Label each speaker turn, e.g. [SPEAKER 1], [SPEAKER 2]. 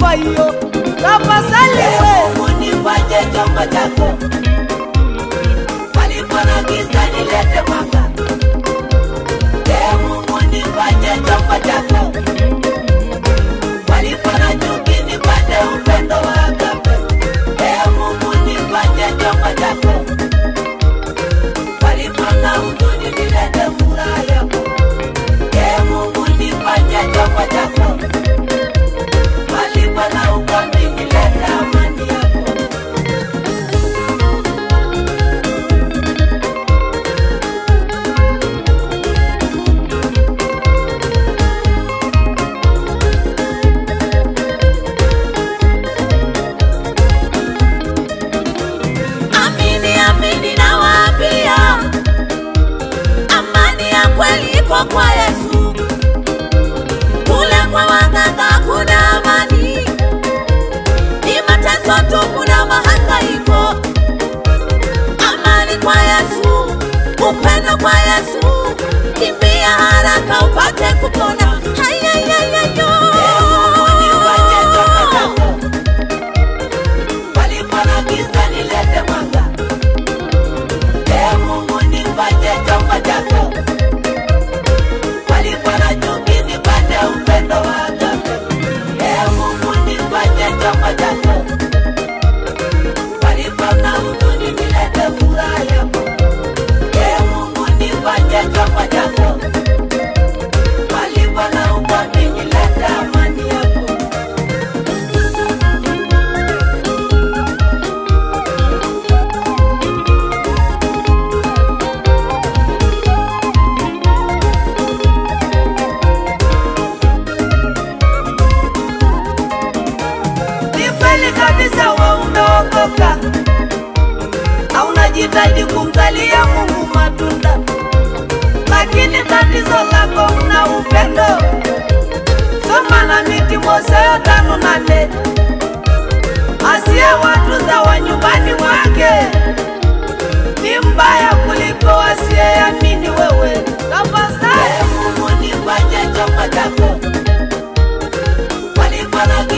[SPEAKER 1] kwa hiyo tafadhali we
[SPEAKER 2] Mungu nifanye chombo chako, palipo na giza nilete mwanga. Ee Mungu nifanye chombo chako, palipo na chuki nipate upendo wa agape. Ee Mungu nifanye chombo chako, palipo na huzuni nilete furaha yako. Ee Mungu nifanye chombo chako, palipo na ugomvi nilete amani yako. Amini, amini nawaambia, amani ya kweli iko kwa Yesu. Kule kwa waganga hakuna amani, ni mateso tu, kuna mahangaiko. Amani kwa Yesu, upendo kwa Yesu, kimbia haraka upate kupona. Hayayayayo. Palipo na giza nilete mwanga. Ee Mungu nifanye chombo chako. Palipo na chuki nipate upendo wa agape. Ee Mungu nifanye chombo chako. Palipo na huzuni nilete furaha yako. Ee Mungu nifanye chombo chako. Palipo na ugomvi nilete amani yako.
[SPEAKER 1] ni kweli kabisa we umeokoka haunajitahidi kumzalia mungu matunda lakini tatizo lako una upendo soma na miti moseyo tano nane asiye watuza wa nyumbani mwake ni mbaya kuliko asiyeamini wewe tafadhali
[SPEAKER 2] Ee Mungu nifanye chombo chako, palipo na